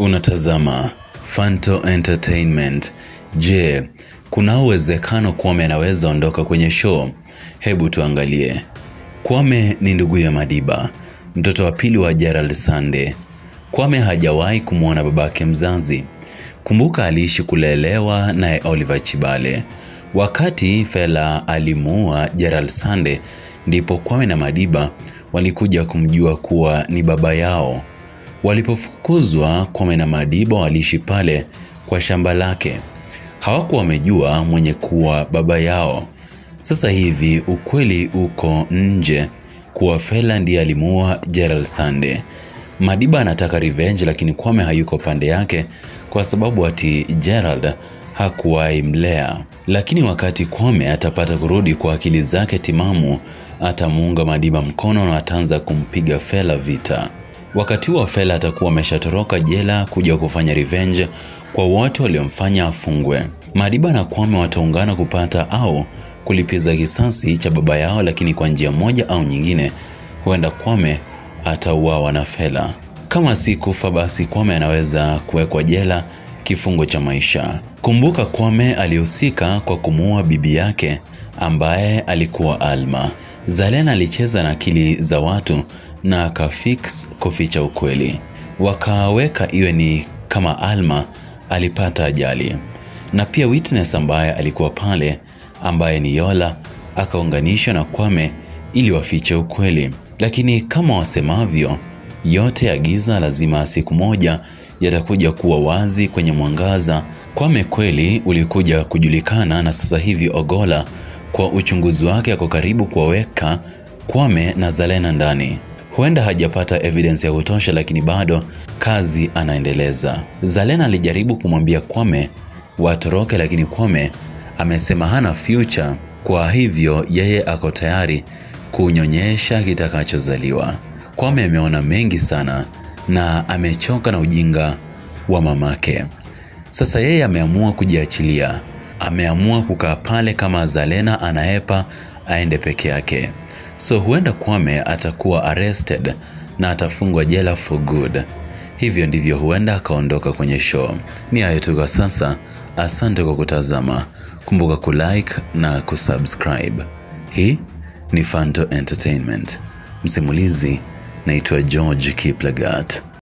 Unatazama Fanto Entertainment. Je, kuna uwezekano Kwame anaweza ondoka kwenye show? Hebu tuangalie. Kwame ni ndugu ya Madiba, mtoto wa pili wa Gerald Sande. Kwame hajawahi kumwona babake mzazi. Kumbuka aliishi kulelewa naye Oliver Chibale. Wakati Fela alimuua Gerald Sande, ndipo Kwame na Madiba walikuja kumjua kuwa ni baba yao. Walipofukuzwa, Kwame na Madiba waliishi pale kwa shamba lake. Hawakuwa wamejua mwenye kuwa baba yao. Sasa hivi ukweli uko nje kuwa Fela ndiye alimuua Gerald Sande. Madiba anataka revenge, lakini Kwame hayuko pande yake kwa sababu ati Gerald hakuwahi mlea. Lakini wakati Kwame atapata kurudi kwa akili zake timamu, atamuunga Madiba mkono na ataanza kumpiga Fela vita. Wakati huo Fela atakuwa ameshatoroka jela kuja kufanya revenge kwa wote waliomfanya afungwe. Madiba na Kwame wataungana kupata au kulipiza kisasi cha baba yao, lakini kwa njia moja au nyingine, huenda Kwame atauawa na Fela. Kama si kufa, basi Kwame anaweza kuwekwa jela kifungo cha maisha. Kumbuka Kwame alihusika kwa kumuua bibi yake ambaye alikuwa Alma. Zalena alicheza na akili za watu na akafix kuficha ukweli, wakaweka iwe ni kama Alma alipata ajali, na pia witness ambaye alikuwa pale ambaye ni Yola akaunganishwa na Kwame ili wafiche ukweli. Lakini kama wasemavyo, yote ya giza lazima siku moja yatakuja kuwa wazi kwenye mwangaza. Kwame kweli ulikuja kujulikana, na sasa hivi Ogola kwa uchunguzi wake ako karibu kuwaweka Kwame na Zalena ndani. Huenda hajapata evidence ya kutosha, lakini bado kazi anaendeleza. Zalena alijaribu kumwambia Kwame watoroke, lakini Kwame amesema hana future, kwa hivyo yeye ako tayari kunyonyesha kitakachozaliwa. Kwame ameona mengi sana na amechoka na ujinga wa mamake. Sasa yeye ameamua kujiachilia, ameamua kukaa pale kama Zalena anaepa aende peke yake. So huenda Kwame atakuwa arrested na atafungwa jela for good. Hivyo ndivyo huenda akaondoka kwenye show. Ni hayo tu kwa sasa. Asante kwa kutazama. Kumbuka kulike na kusubscribe. Hii ni Fanto Entertainment. Msimulizi naitwa George Kiplagat.